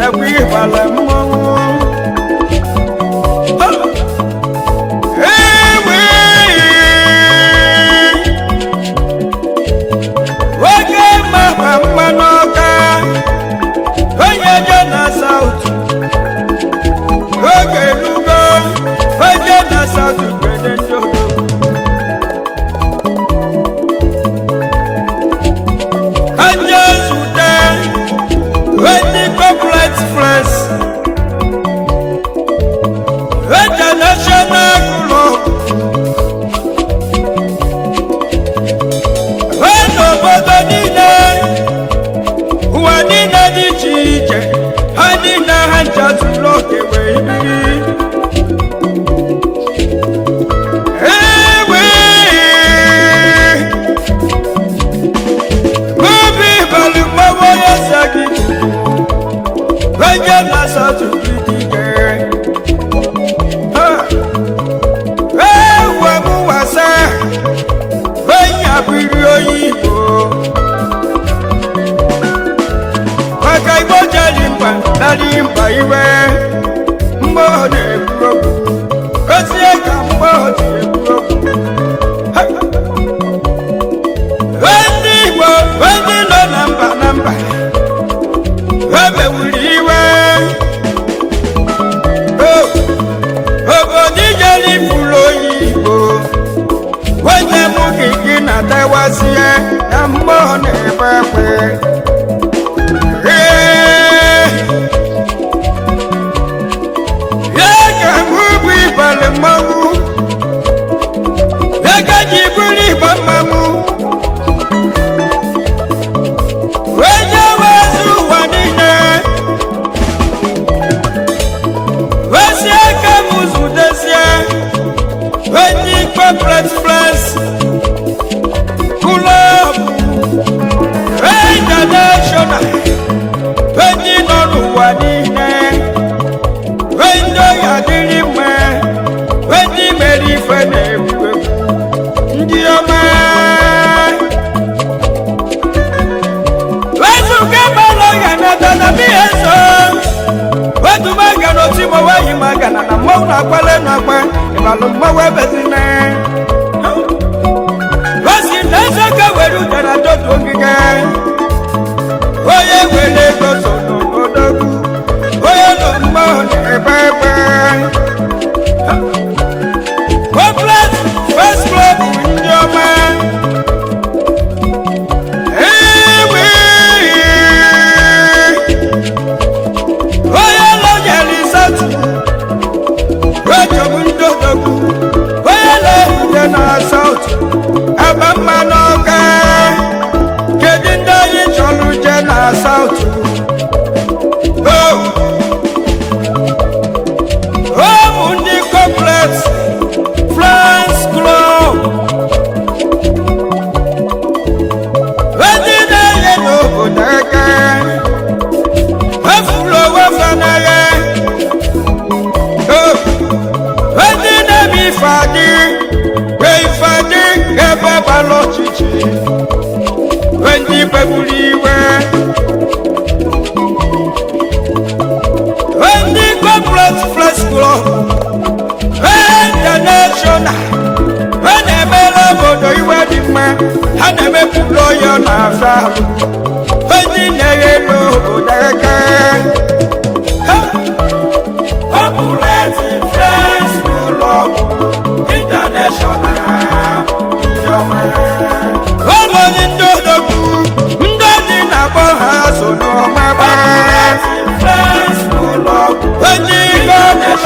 egwu ịbala mmọnwụ ewe oge mama mma n'ọka onye je na saut oge elugo onye na saut gbede ndị obodo Anya zute Wendy Complex Press International Club Wen obodo niile ụwa niile dị iche iche ha niile ha ncha zuru oke wee biri Ewe Obi balị mmanwụ onye eze gị onye na-asatụ gị dike ewe m wasa onye abụghị onye Igbo maka Igbo jeli mba narị mba iwe mgbe ọ na-ekwu okwu ozie ka mgbe ọ na-ekwu okwu ndị Igbo ndị nọ na mba na mba emewuru iwe O, obodo ijeri furu onye Igbo onye mụ gị gị na-atawazie na mgbe ọ na-ebe ekwe Ee, ya ka mụ bụ ịbalị mmanwụ ya ka ji bụrụ ịgba mmanwụ onye wezi ụwa niile wesi aka m zudezie onye ikpe pres klọb international onye nọ n'ụwa niile onye oyi adịrị mma onye mere ife na-egwu egwu ndị ọma wezuga mmanụ ya na dada mihe nso wetu maga na oti mọ weyi maga na na mmọnwụ na-agbale na-agba ịbalụ mmọnwụ ebezina osi na ezoka were uche na dotu ogige onye were ego so n'odogwu onye nọ mmọnwụ na-ebe ebe Hopeless First Club ndị ọma Ewe onye lọnyere isatu echọgbu ndị odogwu onye na-ehute na saut ebe mma n'ọka kedu ndị anyị chọrọ uje na saut ụmụ ndị complex France Club ndị na-enye n'obodo aka efuru onwe fanagha ndị na-eme ife adị wee ife adị ebe gbara ọchịchị ndị begburu iwe ndị complex flex club international ha na-emere obodo iwe dị mma ha na-emepụta ọya na-afịa ahụ ndị na-eghe n'obodo aka Populate Friends Club International ụmụ ndị odogwu ndị dị na-akpọ ha so n'ọmaba onye ike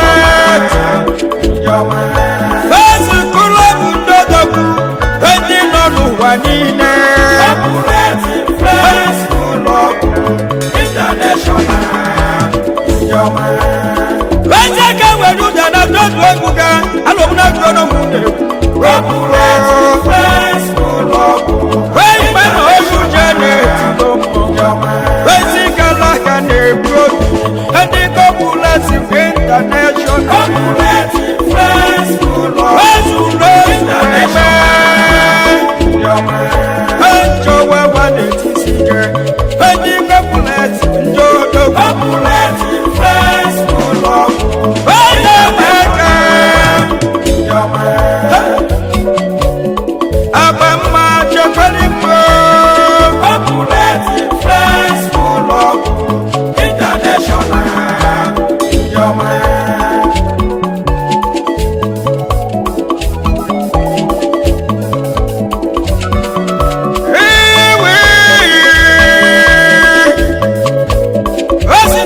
Fesi kụlọbụ ndị odogwu ndị nọ n'ụwa niile Eze ka were ụda na dodu egwu ga alụmụ na dodo mụ na-ekwu Wee mgbe na ozu je na-eti Wezi gala ka na-egbu obi ndị kọpụleti intanashọnal Wezuru ozu eme Ejọ wewa na-etisi ike ndị kọpụleti ndị odogwu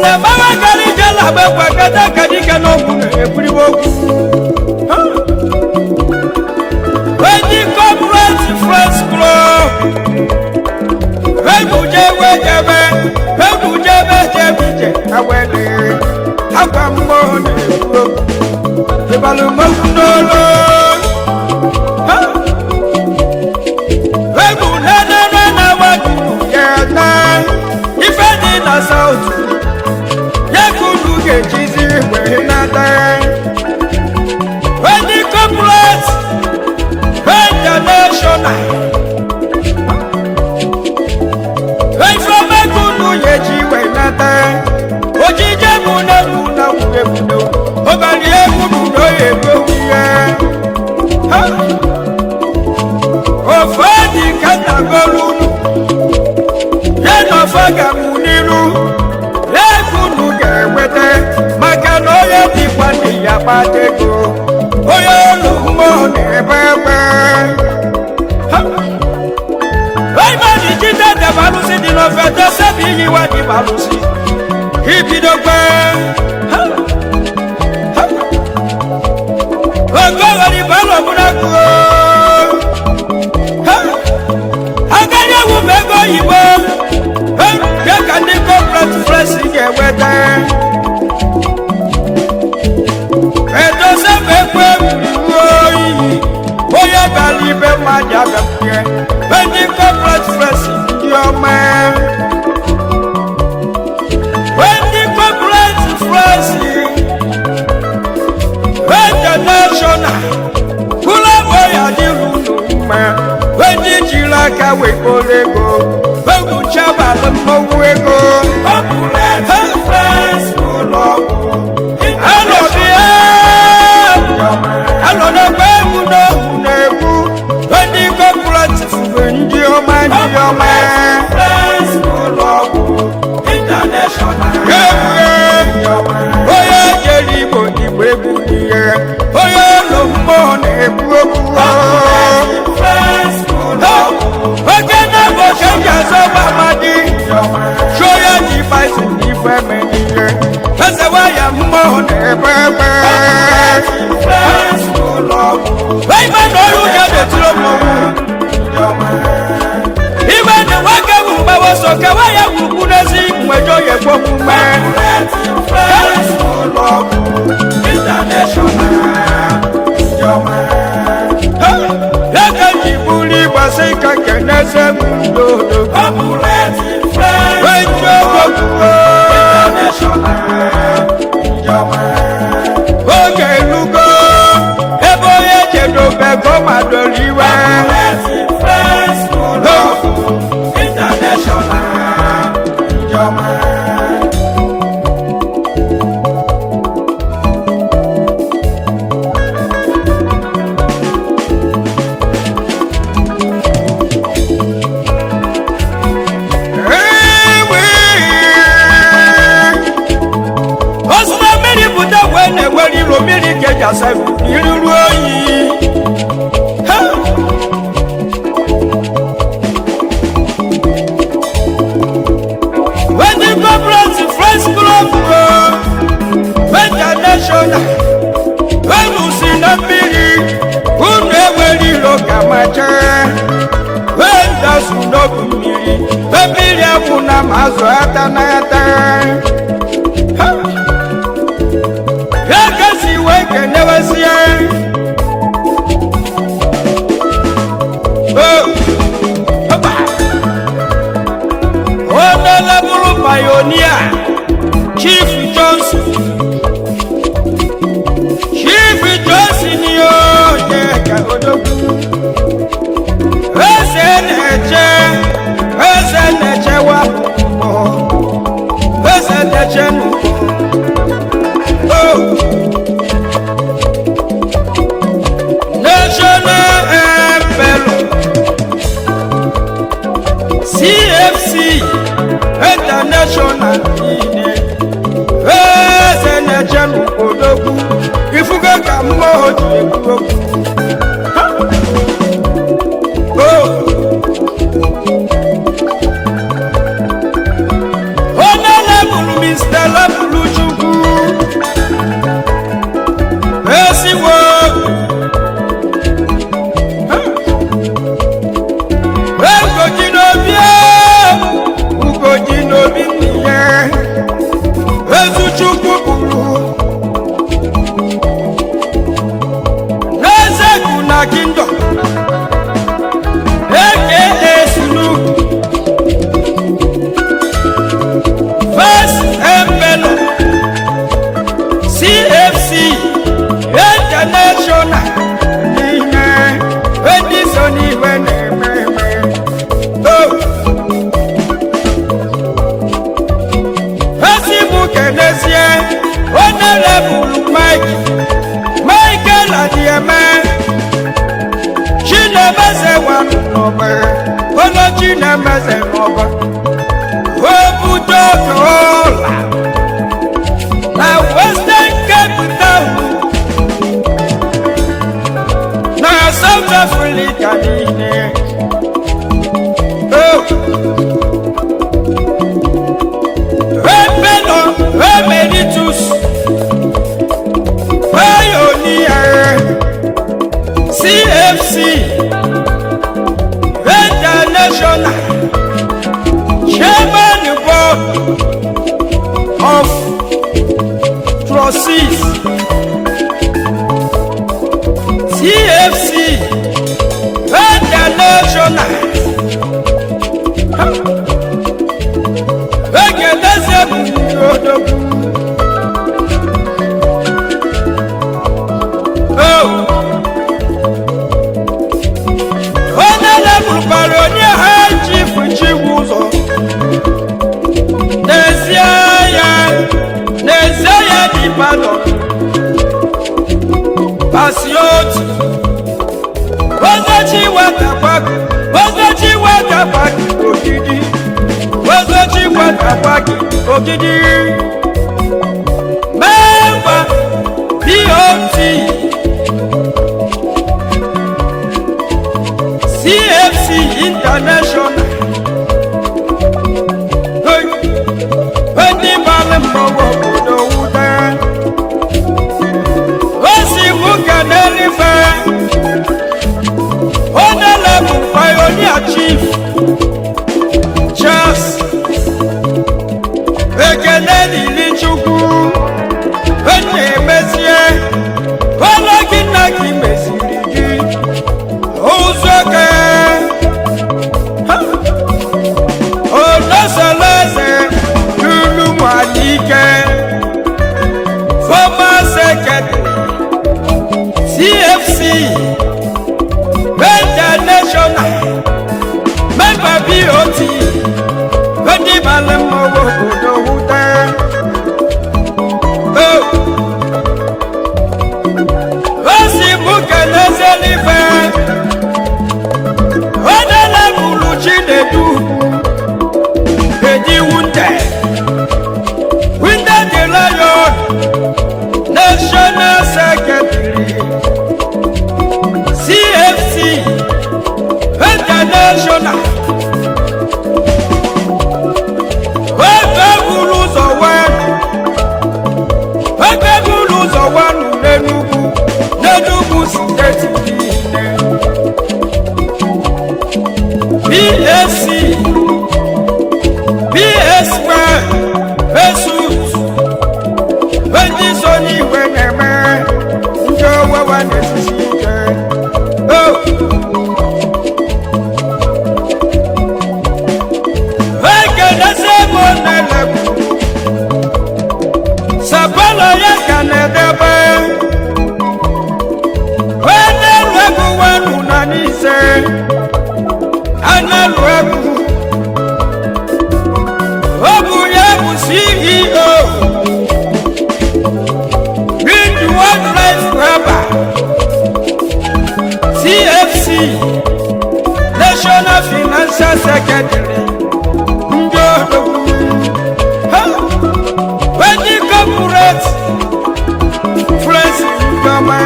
na mama kari jela gbẹgbẹ kẹtẹ kẹdíkẹ n'okwu na-ekwuriwe okwu Ha! Weji corporate friends club egwuje wejebe egwujebe jebije awele akwa mmụọ na-ekwu okwu ịbalụmokwu n'olu Ha! egwu nenene na wajuru ya na ife dị na saut ya ka unu ga-ejizi wee nata Weji corporate international ifeomekunu yeji wenata ojije munegu na wurebudo obali ebubudo egbowiye ofedi katagolunu yenofagamu nilu ekunu ga-enweta maka na onye dịkwa ndị ya kpatego onye olu mmụọ na-ebe egbe Raymond jíjẹ́ tẹ balùsí di lọ́fẹ̀ tẹ sẹ́bi yíwá di balùsí. Ibido pẹ́. Ogoro ni bọ́lọ̀ múná kú o. Akẹ́yẹ̀wò mẹ́gọ́ yìnbó. Yẹ́ka ní corporate fresh yẹ̀ wẹ́tẹ́. Ètò sẹ́fẹ̀ pé wúwo yìí. Bóyá bẹ̀rẹ̀ ibẹ̀ máa jà bẹ̀ fún yẹ. Bẹ́ẹ̀ni corporate fresh di ọmọ ẹ̀. Bẹ́ẹ̀ni corporate fresh international. Kúlọ̀ bóyá ní lùlù mẹ́. Bẹ́ẹ̀ni jìlá kàwé kólégó. Bẹ́ẹ̀ni chábà ló mọ́wó ego. Corporate fresh kúlọ̀ bò. Ẹnọ bí ẹ́. Ẹnọ náà pé mú náà mú náà kú. Bẹ́ẹ̀ni corporate fúnfẹ́ ndí ọmọ ndí ọmọ ẹ̀. Onye jere Igbo Igbo egwu ihe. Onye ụlọ mmụọ na-ekwu okwu. Oke na-abụ oke ji azọ gbamadi. Chụọ ya ji basi n'ife eme n'ihe. Eze waya mmụọ na-ebe ebe. Ibe na ọrụ ya na-etiri mmọnwụ. Ibe na nwoke bụ mgbawa so ka waya gwukwu n'ezi mwejo ya ekwu omume. Ya ka ji buru ịgbasị ka keneze m ndodo. Wejo gwogwo. Oge elugo ebe onye jedobe gọmadoro iwe. Ewe. Ozugbo mmiri pụta wee na-ewere ilo mmiri ka eji asa iruru oyi. Ha! Wetin corporate friends club o, international, unu si na mmiri, unu ewere ilo ka ma jee. Wee ndasu n'obu mmiri, mmiri akwụ na ma azụ ata n'ata. Ha! Ya kasi wee kenewezie. Oh! Hoppa! Honorable pioneer Chief Johnson Chief Johnson ni ó yẹ ká odogwu Eze na-eche Eze na-eche wa mbọ Eze na-eche n'ụgbọ Oh! National Emperor CFC International niile eze na-eche n'odogwu ifugo ka mmụọ ji ekwu okwu Ha! Oh! onye lebụrụ Mr. kenezie onere bụrụ mike michael adieme chinemeze wanụ n'ọba olo chinemeze n'ọba obudo ọla na western cape town na south africa niile Oh. Repelo, Emeritus, Pioneer, CFC, International, Chairman Board of Trustees, CFC, International. Ekeleze bụ odogwu. Oh. Onye lebụkwara onye ha ji fụchiwu ụzọ. N'ezie ya, n'ezie ya dị palọ. Pasioti. Ozochi weta gbagụ, ozochi weta gbagụ ogidi. Ozochi weta gbagụ ogidi. Member BOT CFC International. Hey, ndị mmadụ mmọnwụ obodo wuta. O si mụ kene n'ife. Onye na-bụ pioneer chief. Charles ekele dịrị Chukwu. Onye emezie. Ọlọ gị nna gị meziri gị. Ụzọ ka. Onosoleze lulu Nwadike. Former secretary. CFC. International. Member BOT. Ndị mara mma obodo wute. Oh. O si mụ keleze n'ife. Onye na-egburu Chinedu. Edi Wunde. Wunde the Lion. National Secretary. CFC. International. Ebe buru ụzọ wee. Ebe buru ụzọ wanụ n'Enugu. N'Enugu steeti niile. BSC. BSP. Besut. Ndị so n'igwe na-eme. Ndị owewa na-esisi ike. Oh. ekelezi m onelebu sapelo ya ka na-edebe onelu egwu wenu na n'ise anelu egwu ọ bụ ya bụ ceo Big One Life Rubber CFC National Financial Secretary ndị odogwu ha ndị corporate friends ndọma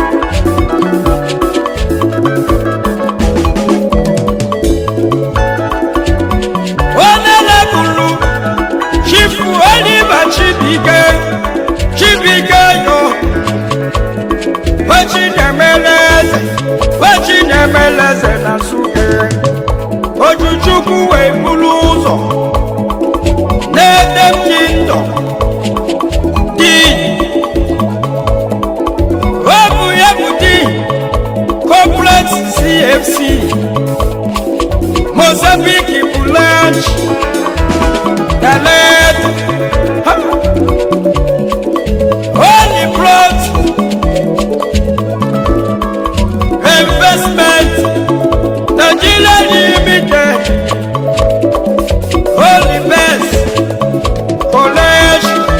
onye leburu chifu oliver chibike chibike yo wechinemeleze wechinemeleze na suke ojuchukwu wee buru ụzọ n'ede kingdom di ọ bụ ya bụ di corporate cfc mozambique blanche dalet holy plot investment nigeria limited holy best college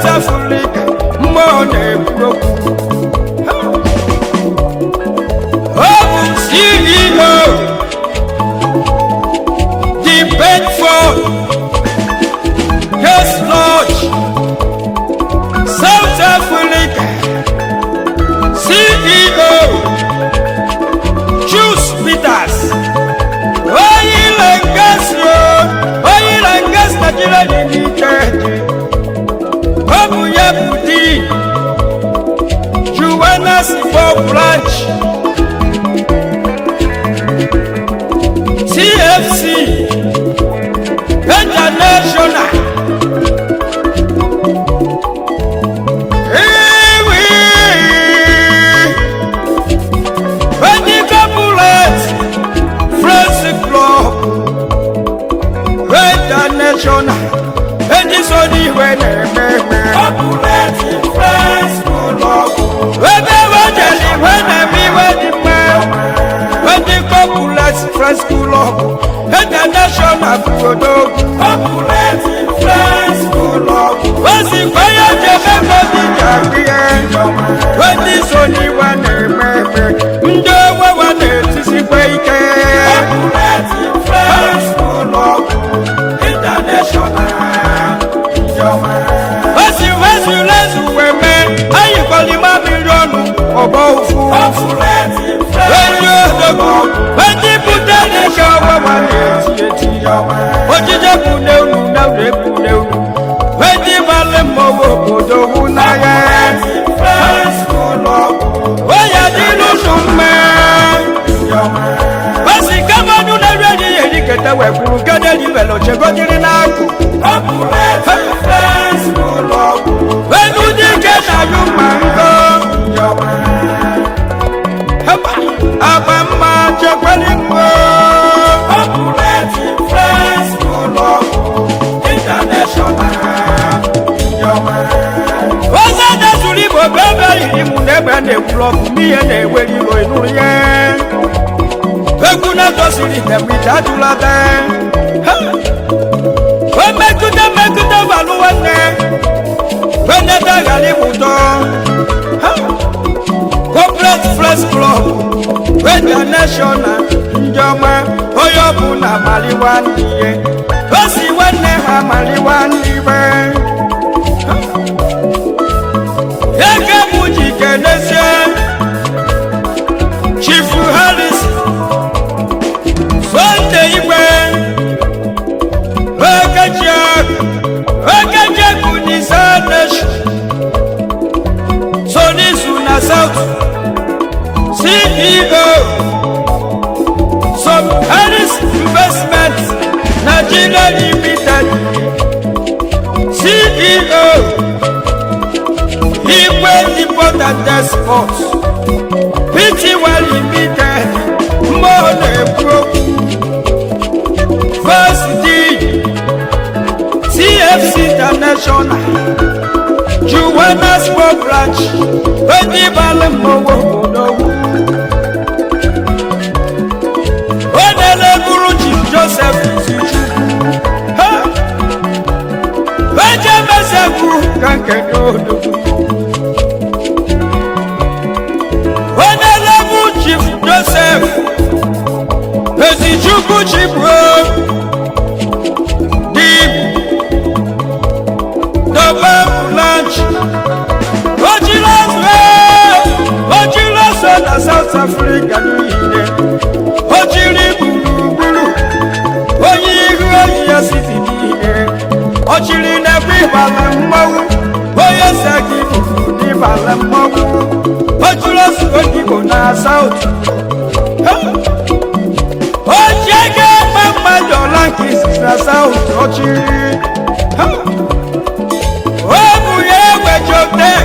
Africa mmụọ na-ekwu okwu ọ bụ CEO the Bedford Guest Lodge South Africa CEO Juice Peters Oil and Gas Oil and Gas Nigeria Limited ọ bụ ya bụ di Juwenas Igbo branch TFC International Ewi Medical Bullet Friends Club International Edison iwe na-eme eme ebe wejeli iwe na-eme iwe dị mma Medical Bullet Friends Club International bụ odogwu osikwa ya jebe mmadụ ji akụ ya ndị so n'iwe na-eme eme ndị owewa na-etisikwa ike osi wezulezu wee mee anyị kọlima miliọnụ ọgbọ ụfụ onye odogwu ndị bute dịka ọwewa na-eti eti ojije bụ n'elu n'elu ebu n'elu ndị malị mmọnwụ obodo hụ n'agha onye dị n'ụlọ mma osi kamanụ na-eri enyi ya eriketa wee kwuru gede libere ochegodiri n'akụ enu dike na ayụ mma nkọ Heba, agba mma chekwali mma oze dezuru igbo bụ ebe yiri mụ na ebe a na-ekwuru ọkụ n'ihe na-ewere iro ịnụrụ ya egwu na-edoziri temite ajụlata o metụta metụta balụ nwanne weneta ghara ịmụtọ corporate press club international ndị ọma onye ọbụla maliwa ndị ihe o si nwanne ha maliwa ndị ibe eke mụ ji kenezie chief harris sonde igwe okejiak okejiakụ n'ise nation so n'izu na south ceo some harris investment nigeria limited ceo igwe import and export pty limited mgbe ọ na-ekwu okwu first deed tfc international johannesburg branch onye balị mmọnwụ obodo ọ na-eleburu chief joseph izuchukwu ha eje mezekwu ka nke n'odogwu ọ na-elebu chief joseph ezichukwu chibụo dị dobe blanch ojilọsọ ojilọsọ na south africa niile ojiri gburugburu onye ihu oyi ya siti niile ọchịrị n'ebe ịbala mmanwụ onye segi bụrụ n'ịbala mmanwụ ojilọsọ odigbo na south ochie ga-eme mmadụ ọla nke izizi na south ọchịrị ọ bụ ya egbe jotek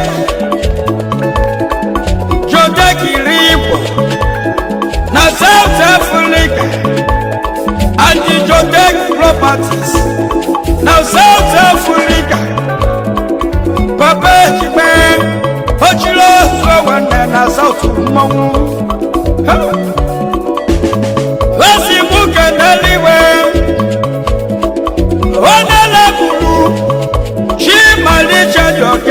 jotek iri igbo na south africa and the jotek properties na south africa papa ejigbe ochiri ozu nwanne na south mmanwụ osi mụ keneliwe onye leburu chimalicha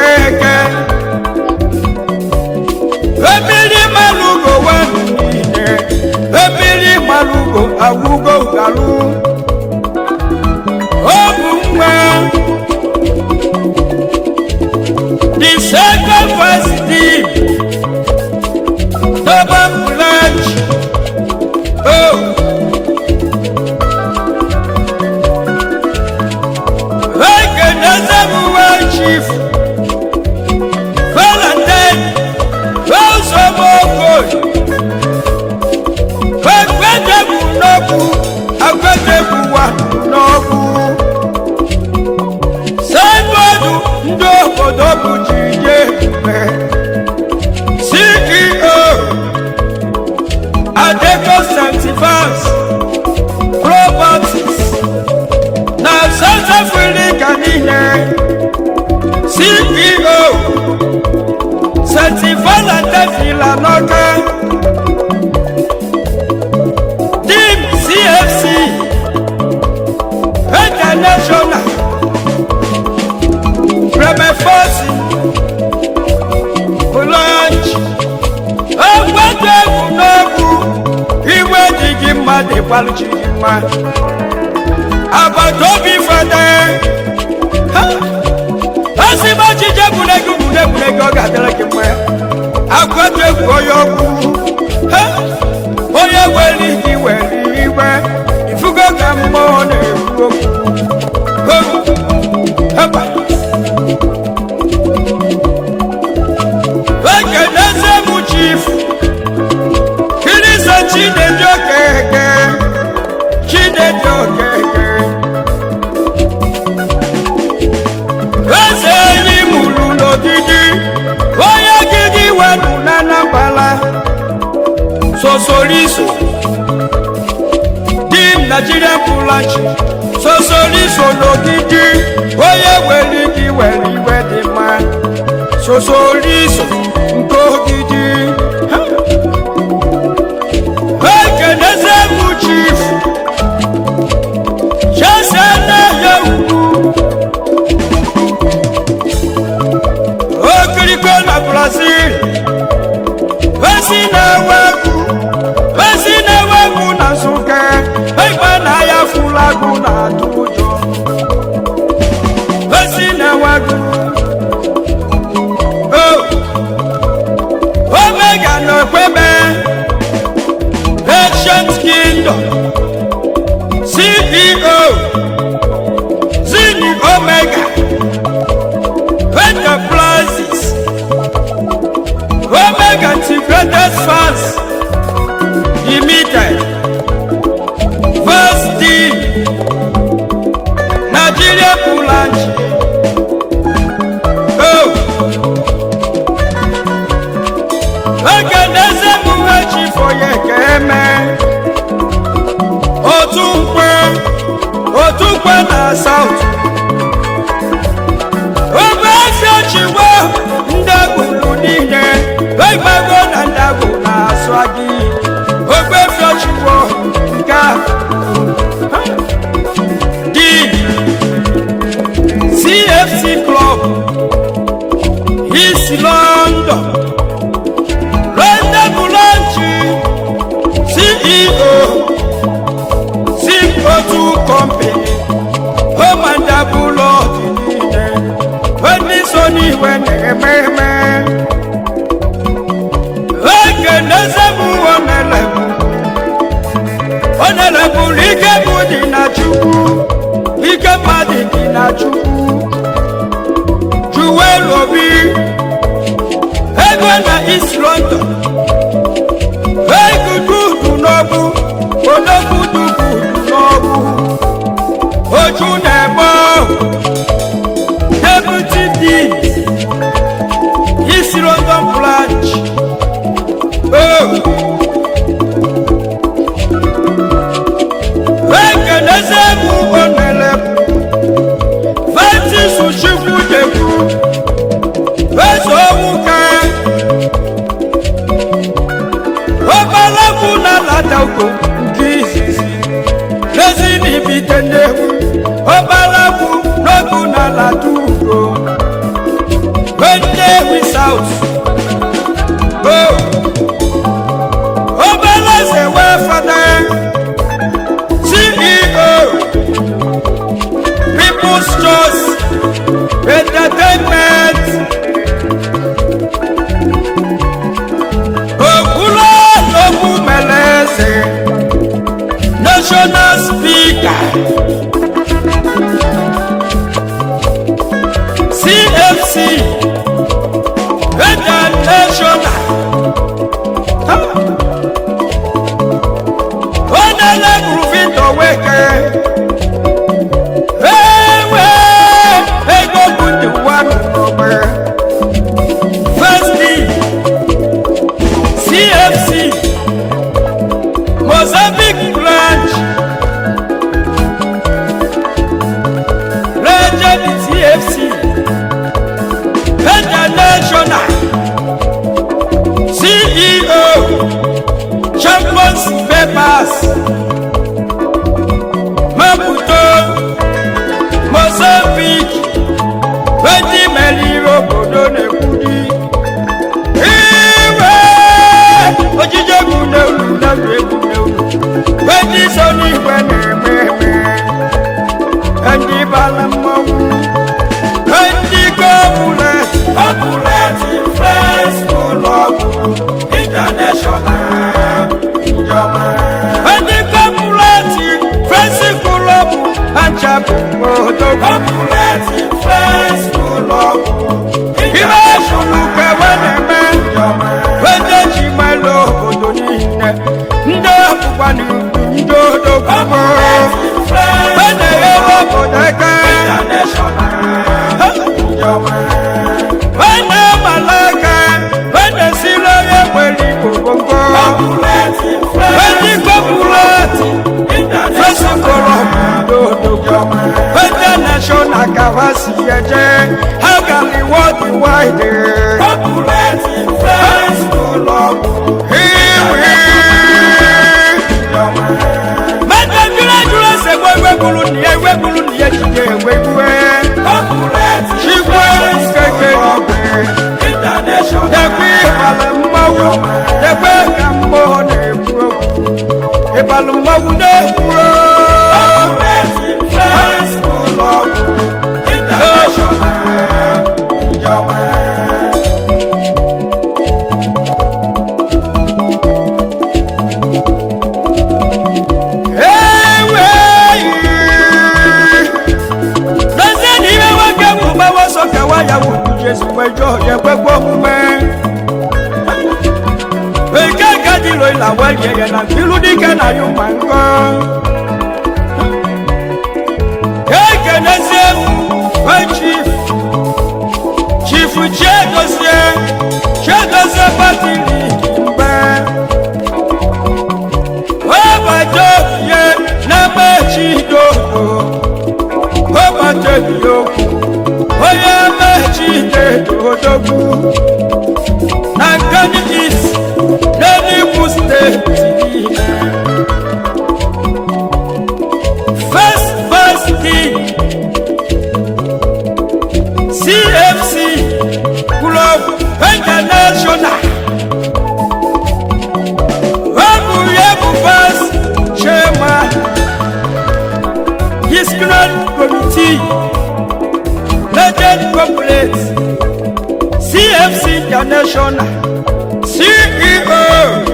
oyi ekwedegbu n'okwu ekwedegbuwa n'okwu sendụọdụ ndị obodo bụ jinye ebube ceo adeco santivans properties na south africa niile ceo santivana tefila n'ọka dim cfc international premefosi blanche ekweta egwu n'okwu iwe dị gị mma dịkwalụchi gị mma agbata obi fada asịba ọchịchị egwuregwu egwuregwu ọ ga-adịrị gị mma agbata egwu onye ọkwu Ha! onye were gị were iwe ifugo ka mmụọ na-ekwu okwu Ho! Heba! ekeneze m chief kirisa chinedu okeke chinedu okeke eze enyi mụrụ n'ogidi onye gidi wenu na anambala sosoriso dim nigerian pulachi sosoriso n'ogidi onye were gị were iwe dị mma sosoriso nke ogidi ekeneze m chief chesena ya ugwu okiriko na brazil esi na-ewepụ esi na-ewepụ na nsụka ịgba na ya fụlagụ na-atụ ụjọ esi na-ewepụ Oh! omega na okwebe ancient kingdom ceo zini omega enterprises omega integrated funds limited first d nigeria pulanchi oh ekeneze m echi fọye ka eme otu mkpe otu mkpe na saut obe ezi ochiwo ndagwuru niile egbago na ndagwu na-asụ gị ogbe efi ochiwo nke a dị cfc club east london Rende Bulanchi, CEO, Zip-O2 Company, Home and Double Ordinine, Wendy Sony Weneme, Ekenezemu Onelebu, Onelebu Ike Budi na Chukwu, Ike Madi dị na Chukwu, Juwel Obi, ego na east london egududu n'ọbụ onogudugu n'ọbụ oju na-eme ọhụ deputy dean east london branch oh. ekeneze bụ onelebu francis chukwudekwu eze owuka ọbalagwu na ladago nke izizi n'ezi n'ibite nnewu ọbalagwu n'ogu na ladugo nnewi saut o ọbalaze wee fada ceo people's choice entertainment Okula Lobu Meleze, National Speaker, CFC, International, cfc mozambique branch legend cfc international ceo champions papers maputo mozambique wetin meriri obodo na-ekwuri iwe ojije egwu n'elu n'elu egwu n'elu wetin so n'igwe na-eme eme ndị bala mmọnwụ ndị gọọmụlet gọọmụlet influence ụlọọgwụ international njọma ndị gọọmụlet fesi ụlọọgwụ achabụ odo gọọmụlet influence ụlọọgwụ international kewe na-eme njọma wede ji malụ obodo niile ndị ọbụkwa n'ugwu ndị odogwugbo wede ya obodo aka wede malaka wede siri onye nwere igbo gbogbo wede gọpụlati fesikọrọ obodo odogwu wede nashọnal ka ha si eje ha gara iwọdụ waide mẹ́tẹ̀ dúró dúró ṣe gbọ́ ewé bulu nìyẹn ewé bulu nìyẹn jíjẹ ewé gbúwé. ṣígbó kéke ọ̀gbìn. dẹ̀kú ìbàlẹ̀ mmọ́wú dẹ̀kú ẹ̀ka mmọ́ n'ekwu okwu. ìbàlẹ̀ mmọ́wú n'ekwu ewe n'ezie na ihe nwoke bụ mgbawa ọsọ kewa ya wuru jesu wejọ ya ekwekwe omume eke ka dịlo ịla welie ya na ilu dike na ya ụma nkọ ekenezie we chief chief chiedozie chiedozie batili mgbe ọbàjọ́ yẹ n'emechi dodo ọbàjọ́ yòókù onye mechi dedodogwu na nkani is n'enugwu steeti niile first first king cfc club international Babu Yebu Bas Chairman His Grand Committee Legend Corporate CFC International CEO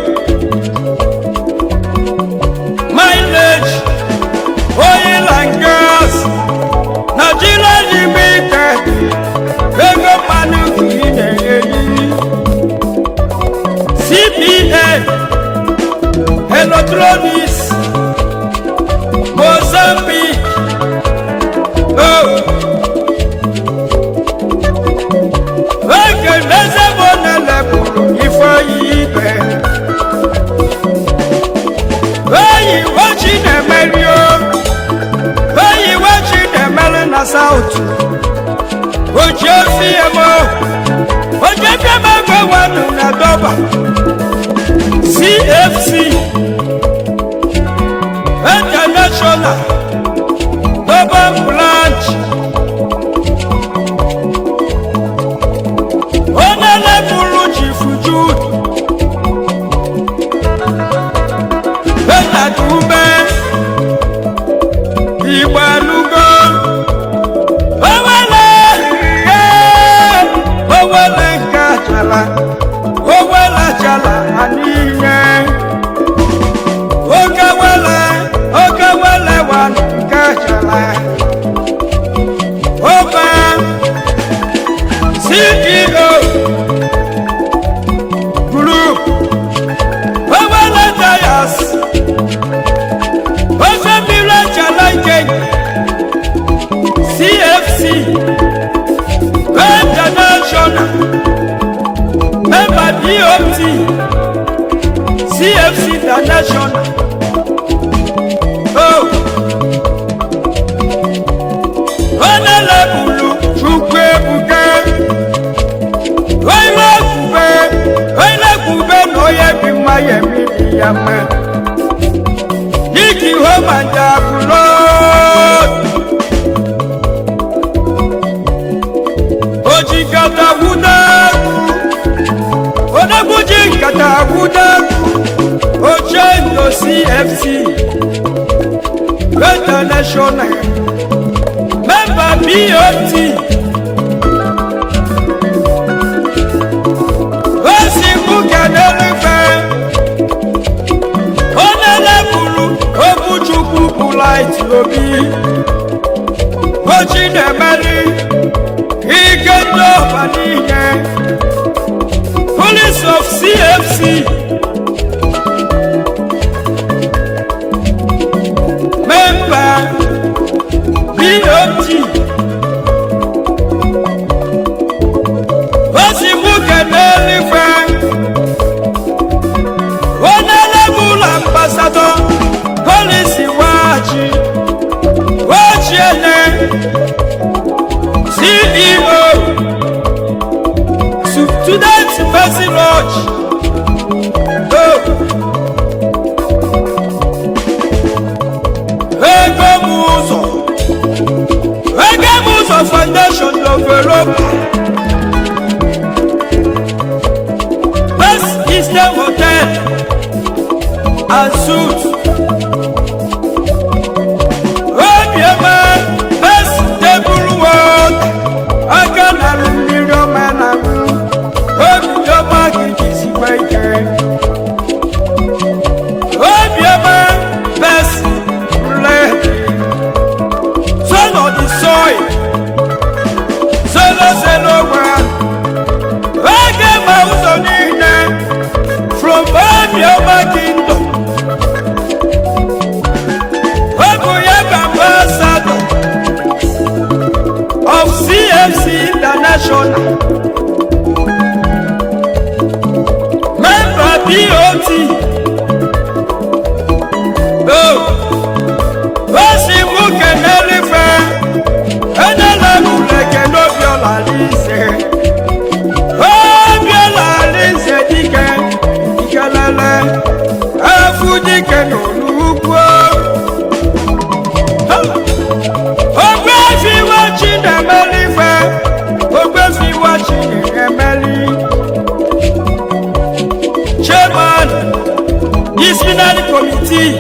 Mileage Oil and Gas Nigeria Limited Ego Manu Ine CPN electronics mozambique oh. ekeleze monelepụrụ ifeoyi ibe eyi wechi na-emeri o eyi wechi na-emeri na saut ojiefiem ojiefiem egbewanụ na dọba cfc international global branch onye bụrụ chief jude betadume igbalugo owele ihe owele nke ajala owele ajala ha niile oke wele oke wele wa nke jala obe ceo group owele dias international oh onye lebulu chukwu ebuka onye ekwube onye ekwube na onye bi mma ya emiri ya mma dịka ihe manja bụrụ oji nkata wuda odegwu ji nkata wuda oche ndo cfc international member bot osi mbuka n'elufe onye leburu obuchukwu bụ light obi ochi na-emeri ike ndị ọba niile police of cfc member bot osi mbuka n'elufe onye leburu ambasadọ polisi waghachi wachiene ceo student mercy lodge oh. ego m ụzọ ego m ụzọ foundation develop west eastern hotel and suits obiọma best table world aka na-alụ mmiri ọma na-alụ obiọma gị jisikwa ike obiọma best red son of the soil zero zero one oge ma ụzọ niile from obiọma kingdom Ogu Yaga Ambassador of CFC International. Member BOT. Oh, Osi Muke Nelife. Enela Muleke Nobiola Lise. Obiola Lise Dike. Ikelele. Efu Dike n'Olugbo. ogbe fiwa chi na-emeli ife ogbe fiwa chi na-emeli chairman disciplinary committee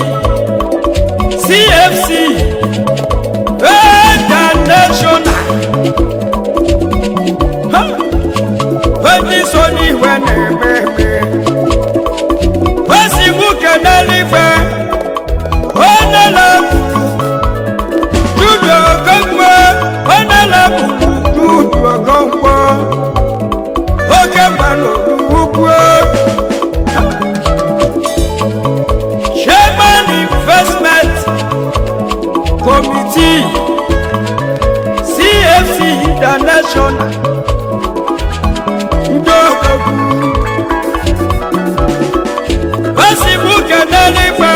cfc international Ha! onye so n'iwe na-eme eme osi nwoke n'eluigwe onye na-ekwuru Dudu Okonkwo onye na-abụbu Dudu Okonkwo oke mmanụ ukwu Chairman Investment Committee CFC International ndị ogogwu osibuke n'eluigwe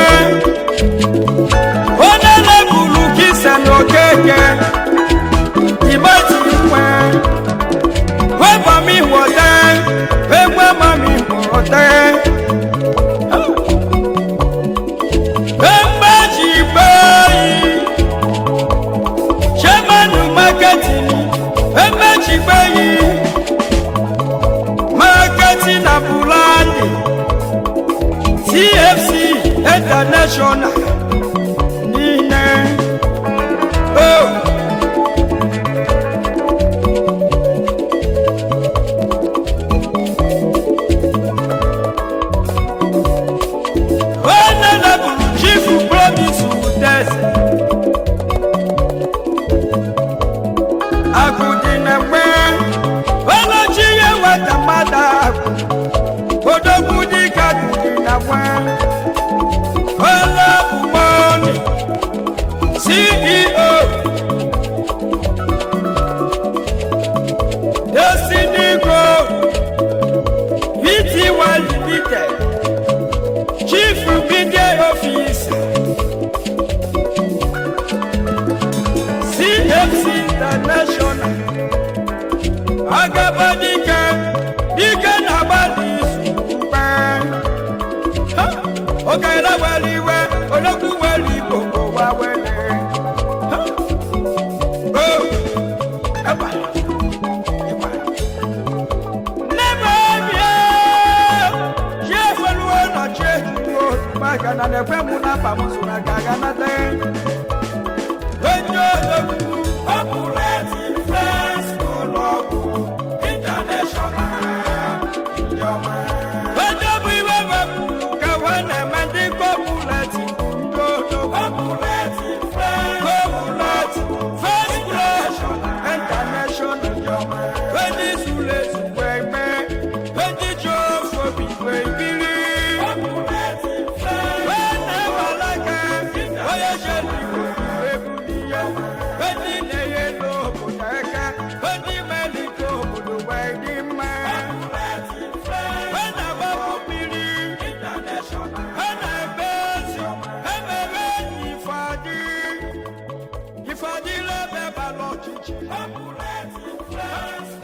onye na-ebulu kisa n'okeke ìbátí wẹ wẹ́pà mi wọ̀ tẹ́ wẹ́pà má mi wọ̀ tẹ́. Wẹ́pà jì báyìí ṣé mẹ́nu mákẹ́tì ni wẹ́pà jì báyìí mákẹ́tì nà bùránì TFC International nílẹ̀. Oh. Honorable Chief Promise Udeze. Agụdị na-ekwe, ọlọchi ya nwata mmadụ agụ. Odogwu dịka agụdị na-ekwe. Ọlọbụ okele were iwe odogwu were igbo ụwa were Oh, eba, eba. N'ebe bie, chi efeluo na chi ejuwo, maka na na-ekwe mụ na mba m so na ka aga nata. Onye odogwu, ọ bụrụ eti fes ụlọ ọgwụ international ijeọma. Onye bụ iwe wepụ ka we na-eme ndị kọpụleti ndị odogwu. Kọpụleti fes kọpụleti fes international ijeọma. Onye zuru ezu wee mee, onye ji ofe obi wee biri. Kọpụleti fes wee na-ewalaga, onye jere igbo wee buli ya. Onye na-enye n'obodo aka, onye melite obodo wee dị mma. Wee na-agbapụ mmiri, wee na-ebe ezi, emebe enyi Ifeadị. Ifeadị lebe balọ ọchịchị.